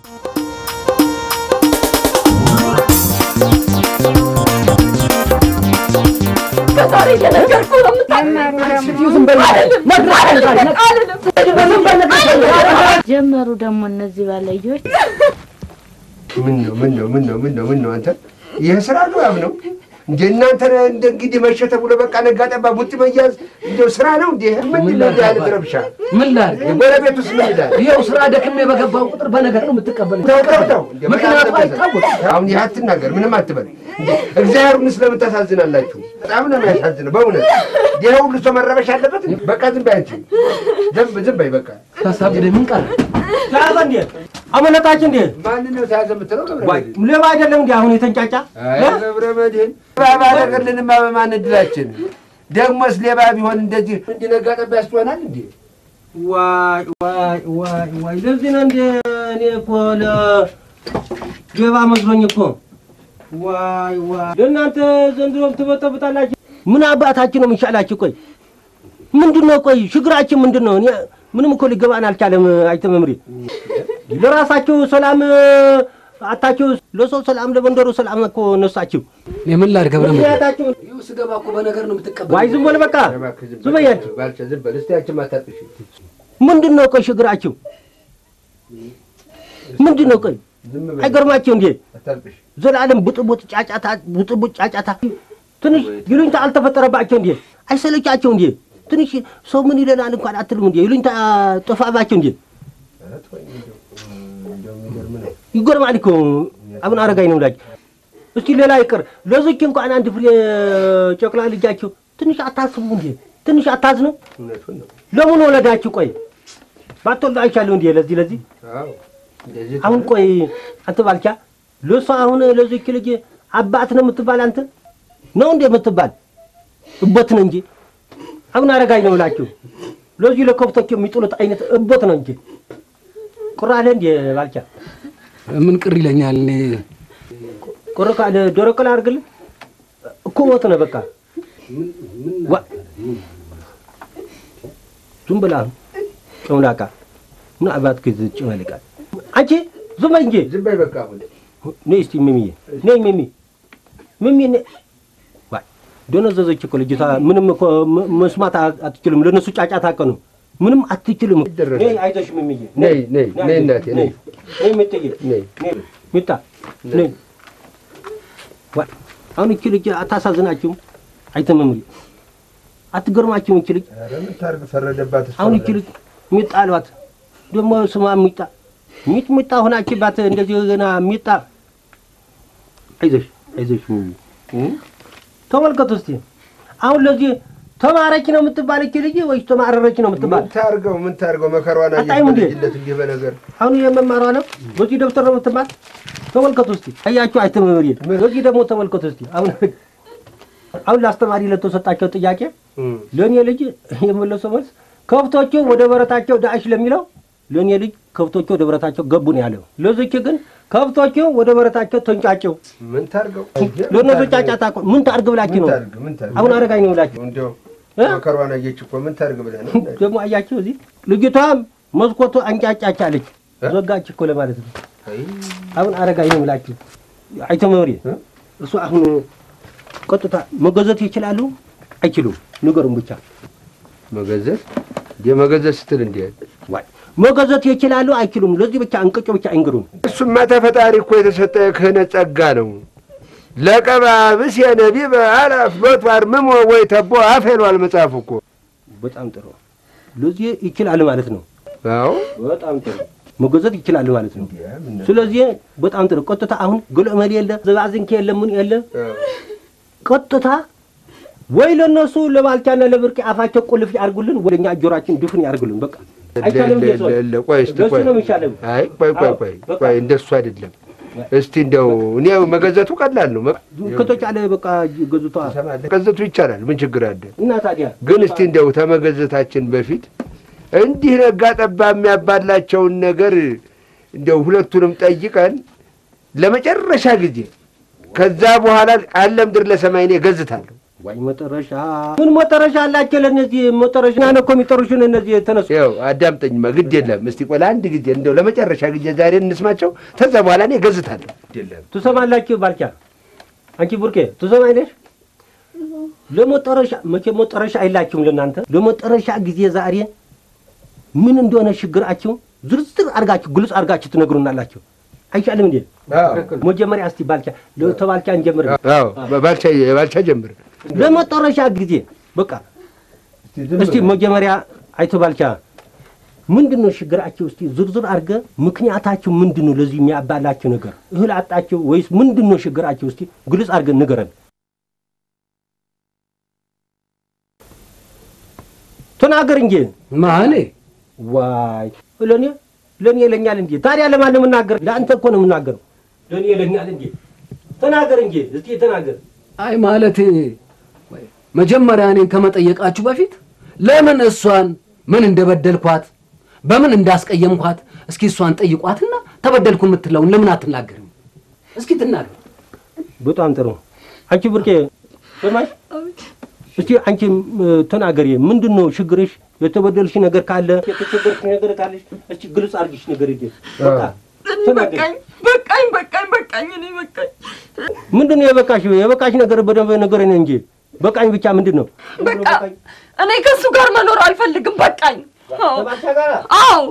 ከዛሬ እየነገርኩህ ነው ጀመሩ ደግሞ እነዚህ ባለዮች ምን ነው ምን ነው ምን ነው ምን ነው ምን ነው አንተ ይህ ስራ ነው ያም ነው እንደ እናንተ እንደ እንግዲህ መሸ ተብሎ በቃ ነጋ ጠባ ቡጢ መያዝ እንደው ስራ ነው እንዴ? ምንድን ነው እንዲህ አይነት ረብሻ? ምን ላድርግ? የጎረቤት ውስጥ ምን ይላል? ይኸው ስራ ደክሜ በገባው ቁጥር በነገር ነው የምትቀበለኝ። ተው ተው ተው፣ ምክንያቱ አይታወቅም። አሁን ይህ አትናገር፣ ምንም አትበል። እንዴ እግዚአብሔርን ስለምን ታሳዝናላችሁ? በጣም ነው የሚያሳዝነው በእውነት። ይህ ሁሉ ሰው መረበሽ አለበት? በቃ ዝም በይ አንቺ፣ ዝም ዝም በይ በቃ። ታሳብደ ምን ቀረ? ተያዘ እንዴ? አመለጣች እንዴ? ማንን ነው ተያዘ የምትለው? ገብረ ዋይ መድህን ሌባ አይደለም እንዴ? አሁን የተንጫጫ አይ ገብረ መድህን ባባ አደረገልንማ በማን እድላችን? ደግሞስ ሌባ ቢሆን እንደዚህ እንዲነጋ ጠባ ያስሆናል እንዴ? ዋይ ዋይ ዋይ ዋይ! ለዚህ ነው እንዴ እኔ እኮ ለሌባ መስሎኝ እኮ። ዋይ ዋይ! ለእናንተ ዘንድሮም ትበጠብጣላችሁ። ምን አባታችሁ ነው የሚሻላችሁ? ቆይ ምንድን ነው? ቆይ ችግራችን ምንድን ነው? እኔ ምንም እኮ ሊገባን አልቻለም። አይተ መምሪ ለራሳችሁ ሰላም አታችሁ፣ ለሰው ሰላም፣ ለመንደሩ ሰላም እኮ ነሳችሁ። የምን ላድርግ? ገብረ መድህን ምክንያታችሁ ይኸው ስገባ እኮ በነገር ነው የምትቀበለኝ። ዋይ ዝም በል በቃ እባክህ ዝም ዝም በል በይ አንቺ። ባልቻ፣ ዝም በል እስቲ አንቺም አታጥፊ። ምንድን ነው ቆይ ችግራችሁ ምንድን ነው? ቆይ ዝም በል አይገርማችሁ እንዴ? አታልቅሽ። ዘላለም ቡጥቡጥ ጫጫታ ቡጥቡጥ ጫጫታ ትንሽ ይሉኝታ አልተፈጠረባቸው እንዴ? አይሰለቻቸው እንዴ? ትንሽ ሰው ምን ይለናል እንኳን አትልም እንዴ? ይሉኝታ ጠፋባቸው እንዴ? ኧረ ተወኝ እንደው፣ እንደው የሚገርም ነው። ይገርማል እኮ አቡነ አረጋኝ ነው ላችሁ። እስቲ ሌላ ይቅር ለዚች እንኳን አንድ ፍሬ ጨቅላ ልጃችሁ ትንሽ አታስቡ እንዴ? ትንሽ አታዝኑ? እውነቱን ነው። ለምን ወለዳችሁ? ቆይ ባትወልዱ አይቻለሁ እንዴ? ለዚህ ለዚህ አዎ እንደዚህ አሁን ቆይ አንተ ባልቻ ለሷ አሁን ለዚች ልጅ አባት ነው የምትባል አንተ ነው እንዴ የምትባል እቦት ነው እንጂ አሁን አረጋኝ ነው ብላችሁ ለዚህ ለከብቶች የሚጥሉት አይነት እቦት ነው እንጂ ቁራለ እንዴ ባልቻ ምን ቅር ይለኛል? እኔ ቁር ካለ ዶሮ ቅል አድርግልህ እኮ ሞት ነው በቃ ዋ- ዝም ብላ ጨምላቃ ምን አባት ግዝ ጭመልቃል አንቺ ዝም በይ እንጂ ዝም በይ በቃ አሁን ነይ እስቲ ሚሚዬ ነይ ሚሚ ሚሚ ነይ ዋይ ደነዘዘች እኮ ልጅቷ ምንም እኮ ም- መስማት አ- አትችልም ለነሱ ጫጫታ እኮ ነው ምንም አትችልም ይደረጋል። ነይ አይዞሽ ሚሚዬ ነይ ነይ ነይ እናቴ ነይ ነይ ሚጥዬ ነይ ነይ ሚጣ ነይ ዋይ አሁን እቺ ልጅ አታሳዝናችሁም አይተመምሪ አትገርማችሁም እቺ ልጅ ኧረ ምን ታርግ ፈረደባት እሷ አሁን እቺ ልጅ ሚጣ አልባት ደግሞ ስሟ ሚጣ ሚጥ ሚጣ ሆናችባት እንደዚህ ገና ሚጣ አይዞሽ አይዞሽ ሚሚ እ? ተመልከቱ እስቲ አሁን ለዚህ ተማረች ነው የምትባል እቺ ልጅ ወይስ ተማረረች ነው የምትባል? ምን ታርገው ምን ታርገው መከሯን አየሽ አታይም እንዴ? በልጅነት እንዲህ በነገር አሁን የመማሯ ነው በዚህ ደብተር ነው የምትባል? ተመልከቱ እስቲ አያችሁ፣ አይተመምሪ በዚህ ደግሞ ተመልከቱ እስቲ አሁን አሁን ለአስተማሪ ለተሰጣቸው ጥያቄ እም። ለእኔ ልጅ የመለሰው መልስ ከብቶቹ ወደ በረታቸው ዳእሽ ለሚለው ለእኔ ልጅ ከብቶቹ ወደ በረታቸው ገቡ ነው ያለው። ለዚች ግን ከብቶቹ ወደ በረታቸው ተንጫጨው። ምን ታርገው ለእነሱ ጫጫታ እኮ ምን ታርግ ብላችሁ ምን ነው ታርግ ምን ታርግ አሁን አረጋኝ ነው ብላችሁ እንደው እ? መከሯን አየች እኮ ምን ታርግ ብለህ ነው ደግሞ አያችሁ እዚህ ልጅቷም መስኮቱ አንጫጫች አለች እ? ዘጋች እኮ ለማለት ነው። አይ አሁን አረጋኝ ነው ብላችሁ አይቶ መሪ እ? እሱ አሁን ቀጥታ መገዘት ይችላሉ አይችሉም? ንገሩም ብቻ መገዘት የመገዘት ስትል እንዴ ዋይ መገዘት ይችላሉ አይችሉም? ለዚህ ብቻ እንቅጩ ብቻ አይንገሩን። እሱማ ተፈጣሪ እኮ የተሰጠ ክህነት ጸጋ ነው። ለቀባብስ የነቢብ አላፍ ሎቱ አርምሞ ወይ ተቦ አፍ ይሏል መጽሐፉ እኮ። በጣም ጥሩ። ለዚህ ይችላል ማለት ነው። አዎ በጣም ጥሩ መገዘት ይችላል ማለት ነው። ስለዚህ በጣም ጥሩ። ቀጥታ አሁን ግልዕመል የለ ዘባዝንኬ የለ ምን የለ ቀጥታ ወይ ለነሱ ለባልቻና ለብርቅ አፋቸው ቁልፍ ያርጉልን፣ ወደኛ ጆሯችን ድፍን ያርጉልን። በቃ አይቻልም። እንዴ ሰው? ለ- ለ- ቆይ እስቲ ለሱ ቆይ ነው የሚሻለው። አይ ቆይ ቆይ አዎ፣ ቆይ በቃ። ቆይ እንደሱ አይደለም። እስቲ እንደው እኔ መገዘቱ ቀላል ነው። መ- ከተቻለ በቃ ገዝቷ መገዘቱ ይቻላል። ምን ችግር አለ? እና ታዲያ ግን እስቲ እንደው ተመገዘታችን በፊት እንዲህ ነጋ ጠባ የሚያባላቸውን ነገር እንደው ሁለቱንም ጠይቀን ለመጨረሻ ጊዜ ከዛ በኋላ አለ ምድር ለሰማይ እኔ ገዝታለሁ። ዋይ መጠረሻ ምን መጠረሻ አላቸው ለእነዚህ መጠረሻ ነው እኮ የሚጠሩሽን እነዚህ ተነሱ ይኸው አዳምጠኝማ፣ ግድ የለም እስቲ ቆይ ለአንድ ጊዜ እንደው ለመጨረሻ ጊዜ ዛሬ እንስማቸው። ከዛ በኋላ እኔ ገዝታለሁ። ግድ የለም ትሰማላችሁ ባልቻ አንቺ ቡርኬ ትሰማይለሽ ለመጠረሻ መቼ መጠረሻ አይላችሁም ለእናንተ ለመጠረሻ ጊዜ ዛሬ ምን እንደሆነ ችግራችሁ ዝርዝር አድርጋችሁ ግልጽ አድርጋችሁ ትነግሩናላችሁ አይሻልም እንዴ መጀመሪያ እስቲ ባልቻ ተባልቻ እንጀምር አዎ ባልቻ ባልቻ ጀምር። ለመጠረሻ ጊዜ በቃ እስቲ መጀመሪያ አይቶ ባልቻ ምንድን ነው ችግራችሁ? እስቲ ዝርዝር አድርገ ምክንያታችሁ ምንድን ነው? ለዚህ የሚያባላችሁ ነገር እህል አጣችሁ ወይስ ምንድን ነው ችግራችሁ? እስቲ ግልጽ አድርገን ንገረን። ተናገር እንጂ ማኔ ዋይ ለእኔ ለእኔ ይለኛል እንጂ ታዲያ ለማን ነው የምናገር? ለአንተ እኮ ነው የምናገረው። ለእኔ ይለኛል እንጂ ተናገር እንጂ እስቲ ተናገር። አይ ማለት መጀመሪያ እኔን ከመጠየቃችሁ በፊት ለምን እሷን ምን እንደበደልኳት በምን እንዳስቀየምኳት እስኪ እሷን ጠይቋትና ተበደልኩ የምትለውን ለምን አትናገርም? እስኪ ትናገር። በጣም ጥሩ። አንቺ ብርቄ ሰማሽ? እስቲ አንቺ ተናገሪ። ምንድን ነው ችግርሽ? የተበደልሽ ነገር ካለ የተቸገርሽ ነገር ካለሽ እስቲ ግልጽ አድርጊሽ ነገር ይገ በቃ ተናገሪ። በቃኝ በቃኝ በቃኝ በቃኝ እኔ በቃኝ ምንድን ነው የበቃሽ? የበቃሽ ነገር በደንብ ንገረኝ እንጂ በቃኝ ብቻ ምንድን ነው? በቃ እኔ ከእሱ ጋር መኖር አልፈልግም በቃኝ አዎ ለባልቻ ጋር አዎ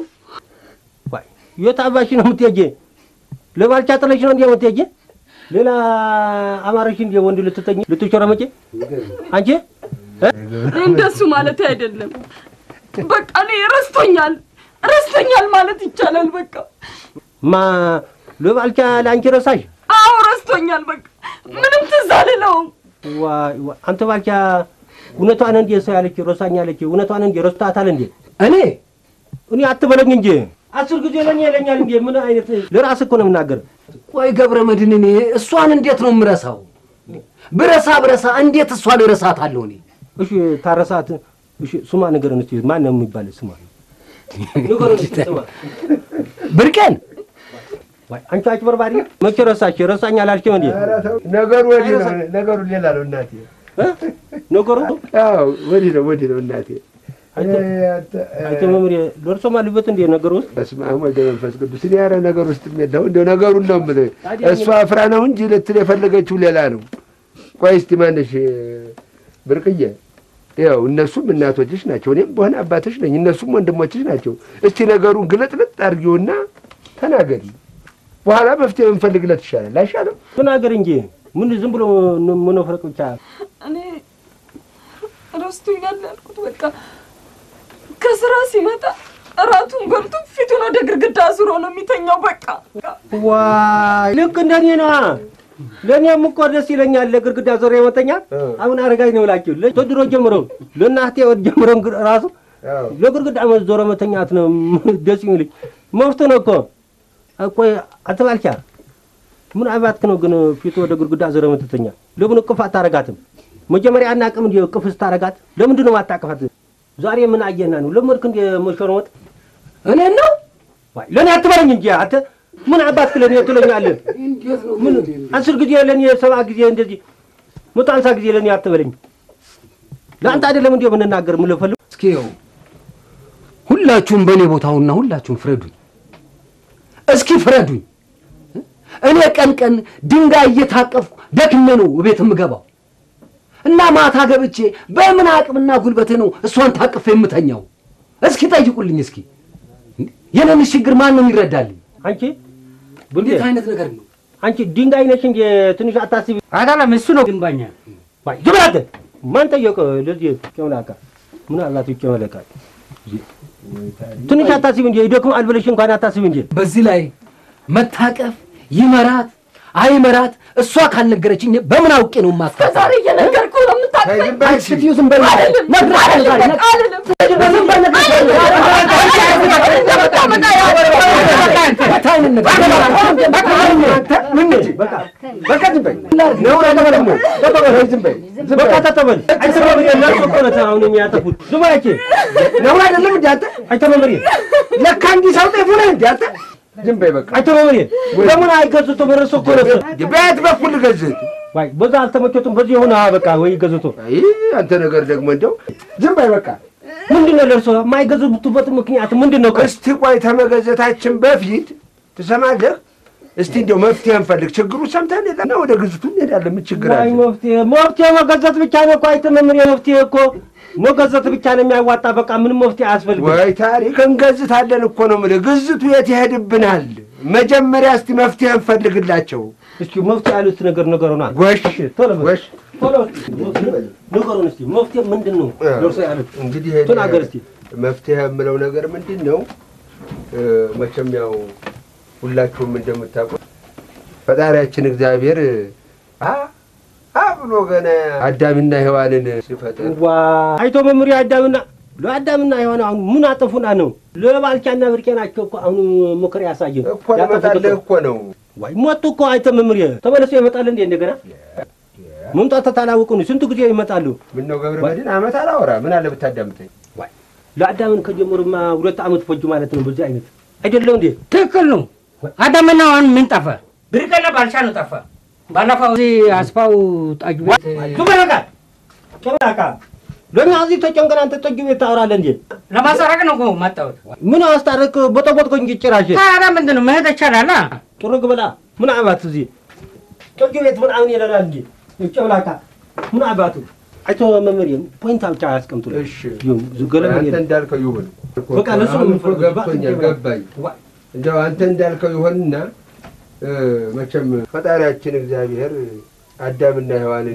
ዋይ የት አባሽ ነው የምትሄጂ? ለባልቻ ጥለሽ ነው እንዴ የምትሄጂ? ሌላ አማረሽ እንዴ ወንድ ልትተኝ ልትሾረመጪ አንቺ እ? እኔ እንደሱ ማለት አይደለም በቃ እኔ ረስቶኛል ረስቶኛል ማለት ይቻላል በቃ ማ ለባልቻ ለአንቺ ረሳሽ? አዎ ረስቶኛል በቃ ምንም ትዝ አልለውም ዋይ ዋይ አንተ ባልቻ እውነቷን እንዴ ሰው ያለች ረሳኛለች። እውነቷን እንዴ ረስታታል እንዴ? እኔ እኔ አትበለኝ እንጂ አስር ጊዜ ለእኔ ይለኛል እንዴ? ምን አይነት ለራስህ እኮ ነው የምናገር። ቆይ ገብረ መድህን እኔ እሷን እንዴት ነው የምረሳው? ብረሳ ብረሳ እንዴት እሷን እረሳታለሁ እኔ? እሺ ታረሳት። እሺ ስማ ንገረን እስኪ ማን ነው የሚባል ስማ ንገረን እስኪ ስማ። ብርቄን ዋይ አንቺ አጭበርባሪ መቼ ረሳሽ? ረሳኝ አላልሽም እንዴ? ኧረ ተው፣ ነገሩ ወዲህ ነው። ነገሩ ሌላ ነው እናቴ። እ? ነገሩ አዎ ወዲህ ነው ወዲህ ነው እናቴ። አንተ አንተ መምሬ ደርሶ ማልበት እንዴ ነገሩ ውስጥ በስመ አብ ወወልድ ወመንፈስ ቅዱስ። እኔ ኧረ ነገር ውስጥ የለሁም እንደው ነገሩን ነው የምልህ። እሷ አፍራ ነው እንጂ ልትል የፈለገችው ሌላ ነው። ቆይ እስቲ ማነሽ ብርቅዬ፣ ያው እነሱም እናቶችሽ ናቸው፣ እኔም በሆነ አባትሽ ነኝ፣ እነሱም ወንድሞችሽ ናቸው። እስቲ ነገሩን ግለጥልጥ አድርጊውና ተናገሪ። በኋላ መፍትሄ ብንፈልግለት ይሻላል አይሻልም? ተናገር እንጂ ምን ዝም ብሎ መነፍረቅ ብቻ እኔ ረስቶኛል ያልኩት በቃ ከስራ ሲመጣ እራቱን በልቶ ፊቱን ወደ ግድግዳ አዙሮ ነው የሚተኛው በቃ ዋይ ልክ እንደኔ ነዋ። ለእኔም እኮ ደስ ይለኛል ለግድግዳ ዞር የመተኛ አሁን አረጋኝ ነው እላችሁ ተድሮ ጀምሮ ለእናቴ ወድ ጀምሮ እንግ- ራሱ ለግድግዳ ዞረ መተኛት ነው ደስ የሚልኝ መፍቱ ነው እኮ ቆይ አትባልቻ ምን አባትክ ነው ግን ፊቱ ወደ ግድግዳ ዞረ መተተኛ ለምን እቅፍ አታረጋትም መጀመሪያ አናቅም እንዲ እቅፍ ስታረጋት ለምንድን ነው ማታቀፋት ዛሬ ምን አየና ነው ለመድክ እንዲ መሾርመጥ እኔን ነው ዋይ ለእኔ አትበለኝ እንጂ አንተ ምን አባትክ ለእኔ ትለኛለህ? ምን አስር ጊዜ ለእኔ ሰባ ጊዜ እንደዚህ መቶ ሃምሳ ጊዜ ለእኔ አትበለኝ። ለአንተ አይደለም እንዲ የምንናገር የምልፈልግ እስኪ ይኸው ሁላችሁም በእኔ ቦታውና ሁላችሁም ፍረዱኝ። እስኪ ፍረዱኝ። እኔ ቀን ቀን ድንጋይ እየታቀፍኩ ደክሜ ነው ቤት የምገባው እና ማታ ገብቼ በምን አቅምና ጉልበቴ ነው እሷን ታቅፌ የምተኛው? እስኪ ጠይቁልኝ። እስኪ የኔን ችግር ማን ነው የሚረዳልኝ? አንቺ እንዴት አይነት ነገር ነው? አንቺ ድንጋይ ነሽ እንጂ ትንሽ አታስቢ። አይደለም እሱ ነው ግንባኛ ዋይ ዝም በል አንተ። ማን ጠየቀ? ለዚህ ጨምላቃ ምን አላት ጨመለቃ? ትንሽ አታስቢ እንጂ ይደክማል ብለሽ እንኳን አታስቢ እንጂ በዚህ ላይ መታቀፍ ይመራት አይመራት እሷ ካልነገረችኝ በምን አውቄ ነው ማስታወስ? ከዛሬ እየነገርኩ ነው የምታውቀኝ ዝም በይ እስኪ። ስትዩ ዝም በይ አይደለም ነግሬሻለሁ ዛሬ አይደለም ነግ- አይደለም ዝም በይ ነግሬሻለሁ። በቃ አይነት ነገር በቃ ዝም በይ። ነውር አይደለም ደግሞ። በቃ በይ፣ ዝም በይ። ዝም በይ። በቃ ተተበል አይተመምሪ እነሱ እኮ ነው አሁን የሚያጠፉት። ዝም በይ አንቺ ነውር አይደለም እንደ አንተ አይተመምሪ ለካ እንዲህ ሰው ጤፉ ነህ እንደ አንተ። ዝም በይ በቃ። አይተመምሪ ለምን አይገዙትም? እነሱ እኮ ነው በየት በኩል ልገዝህ? ዋይ በዛ አልተመቸቱም። በዚህ የሆነ በቃ ወይ ገዝቶ አይ አንተ ነገር ደግሞ እንደው ዝም በይ በቃ። ምንድን ነው ለእርሶ የማይገዙበት ምክንያት ምንድን ነው? እስቲ ቆይ ተመገዘታችን በፊት ትሰማለህ? እስቲ እንደው መፍትሄ እንፈልግ። ችግሩ ሰምተን የለና ወደ ግዝቱ እንሄዳለን። ምን ችግር ዋይ አለ? መፍትሄ መፍትሄ መገዘት ብቻ ነው እኮ አይተመምር መፍትሄ እኮ መገዘት ብቻ ነው የሚያዋጣ። በቃ ምንም መፍትሄ አያስፈልግም። ወይ ታሪክ እንገዝታለን እኮ ነው የምልህ። ግዝቱ የት ይሄድብናል? መጀመሪያ እስቲ መፍትሄ እንፈልግላቸው። እስኪ መፍትሄ ያሉት ነገር ነገሩና ጎሽ ቶሎ በል። ጎሽ። ቶሎ ንገሩን እስቲ መፍትሄ ምንድን ነው ደርሶ ያሉት እንግዲህ ተናገር እስቲ። መፍትሄ የምለው ነገር ምንድን ነው? እ፣ መቼም ያው ሁላችሁም እንደምታውቁት ፈጣሪያችን እግዚአብሔር አ አ ብሎ ገና አዳምና ሔዋንን ሲፈጥር ዋ አይቶ መምሪያ አዳምና ለአዳምና የሆነ አሁን ምን አጠፉና ነው? ለባልቻና ብርቄ ናቸው እኮ አሁን ምክር ያሳየው እኮ ለመጣልህ እኮ ነው። ዋይ ሞቱ እኮ አይተ መምሪያ ተመለሱ ይመጣል እንዴ እንደገና መምጣት ታላውቁ ነው። ስንት ጊዜ ይመጣሉ? ምን ነው ገብረ መድህን አመት አላወራ ምን አለ ብታዳምጠኝ። ዋይ ለአዳምን ከጀመሩማ ሁለት ዓመት ፈጁ ማለት ነው። በዚህ አይነት አይደለም እንዴ? ትክክል ነው። አዳምና ሔዋን ምን ጠፋ? ብርቅና ባልቻ ነው ጠፋ። ባለፈው እዚህ አስፋው ጠጅ ቤት ቱበረጋ ጨምላቃ ለኛ እዚህ ተጨንቀን አንተ ጠጅ ቤት ታወራለህ እንዴ? ለማሰረቅ ነው እኮ መጣሁት። ምን አስታረቅ በጠቦጥኮ እንጂ ጭራሽ ታዲያ ምንድን ነው መሄድ ይቻላል? ጥርግ ብላ ምን አባት እዚህ ጠጅ ቤት ምን አሁን ይለናል እንጂ ጨምላቃ ምን አባቱ አይቶ መምህር ፖይንት ብቻ ያስቀምጡ። እሺ ገለመ አንተ እንዳልከው ይሁን። በቃ ለሱ ነው አሁን እኮ የምንፈልገው። ገብቶኛል፣ ገባኝ። እንደው አንተ እንዳልከው ይሆንና እ፣ መቼም ፈጣሪያችን እግዚአብሔር አዳምና ሔዋንን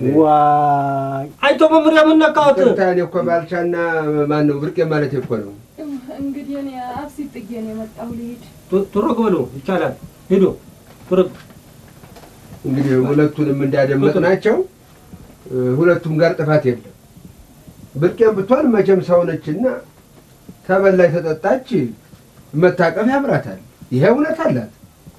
ዋይ አይቶ መምህር የምነካወት ቅርታ እኔ እኮ ባልቻና ማን ነው ብርቄ ማለት እኮ ነው። እንግዲህ እኔ አብሲት ጥጌ ነው የመጣሁ ልሂድ። ጥርግ ብሎ ይቻላል ሂዶ ጥርግ እንግዲህ ሁለቱንም እንዳደመጥ ናቸው። ሁለቱም ጋር ጥፋት የለም። ብርቄም ብትሆን መቼም ሰውነችና ተበላይ ተጠጣች መታቀፍ ያምራታል። ይሄ እውነት አላት።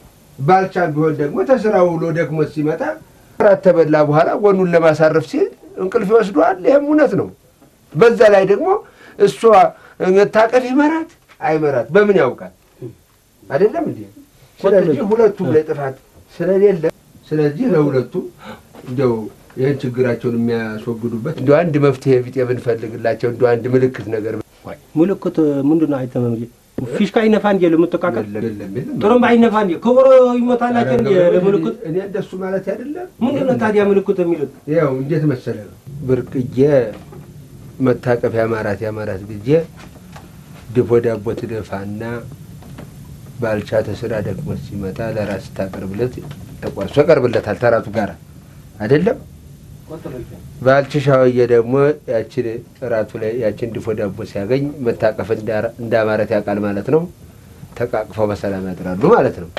ባልቻም ቢሆን ደግሞ ተስራ ውሎ ደክሞ ሲመጣ ራት ተበላ በኋላ ጎኑን ለማሳረፍ ሲል እንቅልፍ ይወስደዋል። ይህም እውነት ነው። በዛ ላይ ደግሞ እሷ መታቀፍ ይመራት አይመራት በምን ያውቃል? አይደለም እንዴ? ስለዚህ ሁለቱም ላይ ጥፋት ስለሌለ ስለዚህ ለሁለቱም እንደው ይህን ችግራቸውን የሚያስወግዱበት እንደ አንድ መፍትሄ ቢጤ ብንፈልግላቸው እንደ አንድ ምልክት ነገር ምልክት ምንድን ነው? አይተ መምህር ፊሽካ ይነፋ እንጂ ለመጠቃቀል የለም የለም የለም። ጥሩምባ አይነፋ እንጂ ከበሮ ይመታላቸው እንጂ ለምልክት እኔ እንደሱ ማለት አይደለም። ምንድን ነው ታዲያ ምልክት የሚሉት? ያው እንዴት መሰለ ነው ብርቅዬ መታቀፍ ያማራት ያማራት ጊዜ ድፎ ዳቦ ትደፋና ባልቻ ተስራ ደግሞ ሲመጣ ለራስ ታቀርብለት ተቆርሶ ያቀርብለታል ተራቱ ጋር አይደለም። ባልች ሻውዬ ደግሞ ያችን እራቱ ላይ ያችን ድፎ ዳቦ ሲያገኝ መታቀፍ እንዳ- እንዳማረት ያውቃል ማለት ነው። ተቃቅፈው በሰላም ያድራሉ ማለት ነው።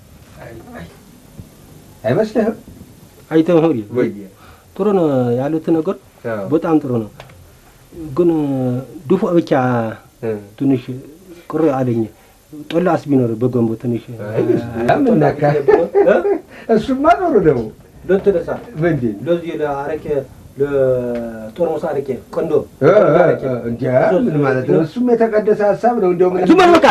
አይመስልህም? አይተ መምህር ወይ ጥሩ ነው ያሉት ነገር አዎ። በጣም ጥሩ ነው። ግን ድፎ ብቻ እ። ትንሽ ቅር አለኝ። ጦላስ ቢኖር በገንቦ ትንሽ አይ፣ ምን ነካ? እሱማ ጥሩ ነው። ለተነሳ ምንድን ለዚህ ለአረቄ ለጦርሙስ አረቄ ቆንዶ እ፣ እ፣ እ፣ እንጃ ምን ማለት ነው? እሱም የተቀደሰ ሀሳብ ነው። እንዲያው ምን ዝም በል በቃ።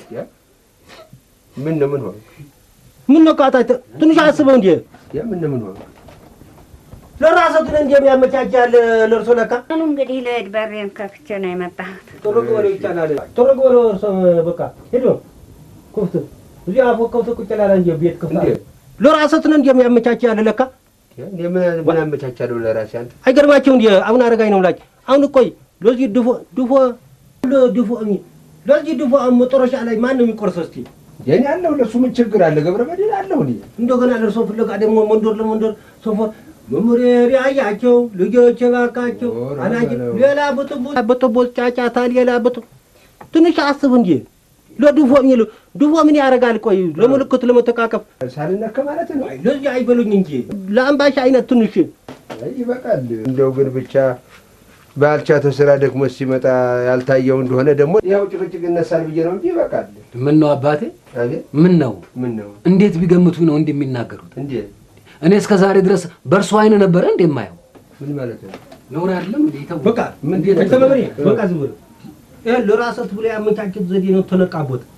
ምን ነው ምን ሆነ? ምን ነው ቃታ ትንሽ አስበው እንዴ ያ ምን ነው ምን ሆነ? ለራስህ እንዴ የሚያመቻቻል ለእርሶ ለካ አሁን እንግዲህ ልሄድ በሬን ከፍቼ ነው የመጣሁት። ጥርግ በለው ይቻላል። ጥርግ በለው እርሶ በቃ ሄዶ ክፍት እዚህ አፎ ከፍት ቁጭ ላላ እንጂ ቤት ክፍት አለ። እንዴ? ለራስህ እንዴ የሚያመቻቻል ለካ እንዴ ምን ምን አመቻቻለሁ ለራሴ አንተ አይገርማቸው እንዲ አሁን አረጋኝ ነው ላች አሁን እኮይ ለዚህ ድፎ ድፎ ድፎ እሚ ለዚህ ድፎ መጨረሻ ላይ ማን ነው የሚቆርሰው? እስቲ የኔ አለሁ ለሱ ምን ችግር አለ? ገብረ መድህን አለሁ እኔ እንደገና ለእርሶ ፍለጋ ደግሞ መንደር ለመንደር ሶፎር መምህር ያያቸው ልጆች ባካቸው ኧረ አላጅ በለው። ሌላ ብጥቦ ብጥቦ ጫጫታ ሌላ ብጥ ትንሽ አስብ እንጂ ለድፎ የሚሉ ድፎ ምን ያደርጋል? ቆይ ለምልክት ለመተቃቀፍ ሳልነካ ማለት ነው። አይ፣ ለዚህ አይበሉኝ እንጂ ለአምባሻ አይነት ትንሽ አይ ይበቃል። እንደው ግን ብቻ ባልቻ ተስራ ደግሞ ሲመጣ ያልታየው እንደሆነ ደግሞ ያው ጭቅጭቅ ይነሳል ብዬ ነው እንጂ ይበቃል። ምን ነው አባቴ? አቤት ምን ነው ምን ነው እንዴት ቢገምቱ ነው እንደሚናገሩት? እንዴ? እኔ እስከ ዛሬ ድረስ በእርሱ አይን ነበረ እንደማየው ምን ማለት ነው? ነውር አይደለም እንዴ? ተው። በቃ ምን ተመሪ በቃ ዝም ብሎ ይሄ ለራሰት ብሎ ያመቻቸት ዘዴ ነው። ተነቃቦት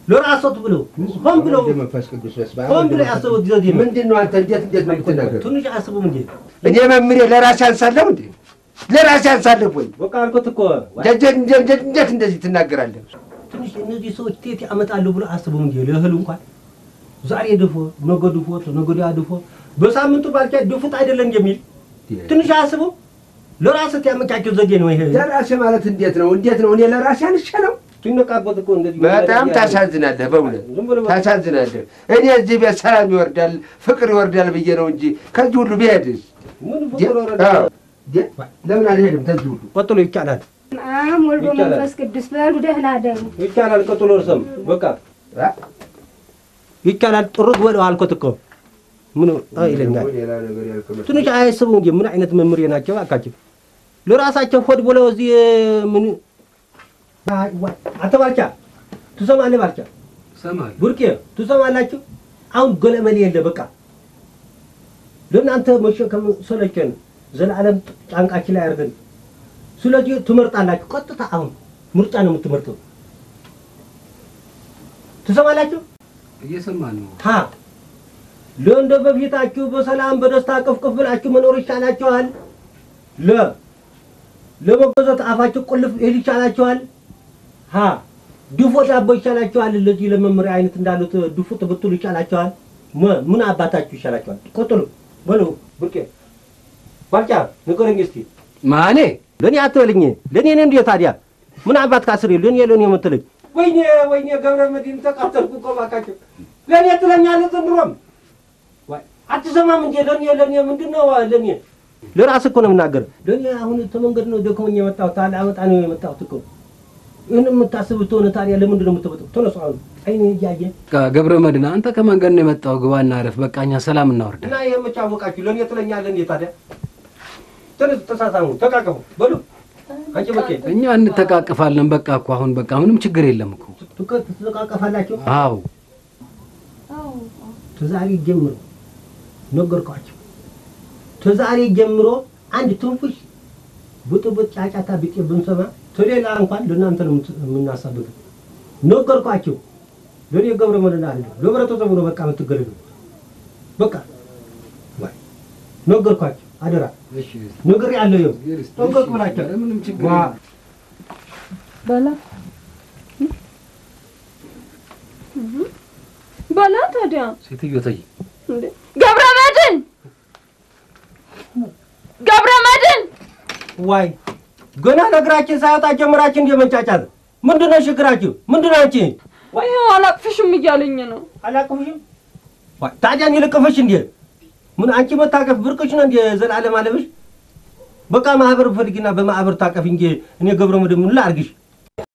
ለራሶት ብለው ሆን ብለው ወልደ መንፈስ ቅዱስ በስመ አብ ሆን ወልደ ብለው መንፈስ ያሰቡት ዘዴ ነው። ምንድን ነው አንተ እንዴት እንዴት ነው የምትናገር? ትንሽ አያስቡም እንዴ? እኔ መምሬ ለራሴ አንሳለሁ እንዴ? ለራሴ አንሳለሁ ወይ? በቃ አልኩት እኮ እንዴት እንዴት እንዴት እንደዚህ ትናገራለህ? ትንሽ እነዚህ ሰዎች ቴት ያመጣሉ ብሎ አስቡም እንዴ? ለእህል እንኳን ዛሬ ድፎ ነገ ድፎ ነገ ወዲያ ድፎ በሳምንቱ ባልቻ ድፉት አይደለም የሚል ትንሽ አያስቡ። ለራስህ ያመቻቸው ዘዴ ነው ይሄ። ለራሴ ማለት እንዴት ነው? እንዴት ነው? እኔ ለራሴ አንሻለው? ሲነቃበት እኮ እንደዚህ በጣም ታሳዝናለህ፣ በእውነት ዝም ብሎ ታሳዝናለህ። እኔ እዚህ ቤት ሰላም ይወርዳል፣ ፍቅር ይወርዳል ብዬ ነው እንጂ ከዚህ ሁሉ ብሄድስ ምን ደ- ፍቅር ወረደ? አዎ፣ ደ- ለምን አልሄድም? ከዚህ ሁሉ ቀጥሎ ይቻላል አም ወልዶ ይቻላል። መንፈስ ቅዱስ በሉ ደህና ደሩ። ይቻላል። ቀጥሎ እርሰም በቃ አ? ይቻላል። ጥሩት በለው አልኩት እኮ ምን አይ ይለኛል። ሌላ ነገር ያልከው መስሎኝ። ትንሽ አያስቡ እንጂ ምን አይነት መምህር ናቸው? አካቸው ለራሳቸው ሆድ ብለው እዚህ ምን አይ፣ ዋ- አንተ ባልቻ ትሰማለህ? ባልቻ እሰማለሁ። ቡርቄ ትሰማላችሁ? አሁን ገለመሌ የለ በቃ ለእናንተ መሸከም ሰለቸን፣ ዘላለም ጫንቃችን ላይ አድርገን። ስለዚህ ትመርጣላችሁ። ቀጥታ አሁን ምርጫ ነው የምትመርጠው። ትሰማላችሁ? እየሰማን ነው። ሀ ለእንደ በፊታችሁ በሰላም በደስታ ቅፍቅፍ ብላችሁ መኖር ይቻላችኋል። ለ ለመገዛት አፋችሁ ቁልፍ ይል ይቻላችኋል። ሀ ድፎ ዳቦ ይቻላችኋል። ለዚህ ለመመሪያ አይነት እንዳሉት ድፎ ትብትሉ ይቻላችኋል። መ ምን አባታችሁ ይሻላችኋል? ቀጥሉ በሉ። ብርቄ ባልጫ ንገረኝ እስቲ። ማኔ ለእኔ አትበልኝ። ለእኔ ነው እንዴ ታዲያ? ምን አባት ካስሬ ለእኔ ለእኔ የምትለኝ? ወይኔ ወይኔ ገብረ መድህን ተቃጠልኩ እኮ እባካችሁ። ለእኔ ትለኛለህ ዘንድሮም ዋይ አትሰማም እንዴ? ለእኔ ለእኔ ምንድን ነው ለእኔ ለራስህ እኮ ነው የምናገር። ለእኔ አሁን ተመንገድ ነው ደክሞኝ የመጣሁት ታዲያ አመጣ ነው የመጣሁት እኮ ይህን የምታስብ ትሆነ ታዲያ ለምንድን ነው የምትመጣው? ተነሱ አሁን አይኔ እያየ ገብረ መድህን አንተ ከመንገድ ነው የመጣው። ግባና አረፍ። በቃ እኛ ሰላም እናወርዳለን። እና ይህ የምጫወቃችሁ ለእኔ ትለኛለህ እንዴ ታዲያ? ተነሱ፣ ተሳሳሙ፣ ተቃቀፉ በሉ አንቺ በቄ እኛ እንተቃቅፋለን። በቃ እኮ አሁን በቃ ምንም ችግር የለም እኮ። ትቃቀፋላችሁ። አዎ ተዛሬ ጀምሮ ነገርኳቸው። ተዛሬ ጀምሮ አንድ ትንፉሽ ብጥብጥ ጫጫታ ቢጤ ብንሰማ ተሌላ እንኳን ለእናንተ ነው የምናሳብቀው። ነገርኳቸው። ለእኔ ገብረ መድህን አለ ለህብረተሰቡ ነው በቃ የምትገለሉ በቃ ዋይ ነገርኳቸው። አደራ ነገር ያለው ይኸው ጠንቀቅ ብላቸው ምንም ችግር ዋ የለም። በላ በላ ታዲያ ሴትዮ ተይ እንዴ ገብረ መድህን ገብረ መድህን ዋይ ገና ነገራችን ሳይወጣ ጀምራችን እንደ መንጫጫት ምንድን ነው ችግራችሁ? ምንድን ነው አንቺ? ይኸው አላቅፍሽም እያለኝ ነው አላቅፍሽም? ዋይ ታዲያ እኔ ልቅፍሽ እንዴ? ምን አንቺ መታቀፍ ብርቅሽ ነው እንዴ? ዘላለም አለብሽ? በቃ ማህበር ፈልጊና በማህበር ታቀፍ እንጂ እኔ ገብረ መድህን ምን ላድርግሽ?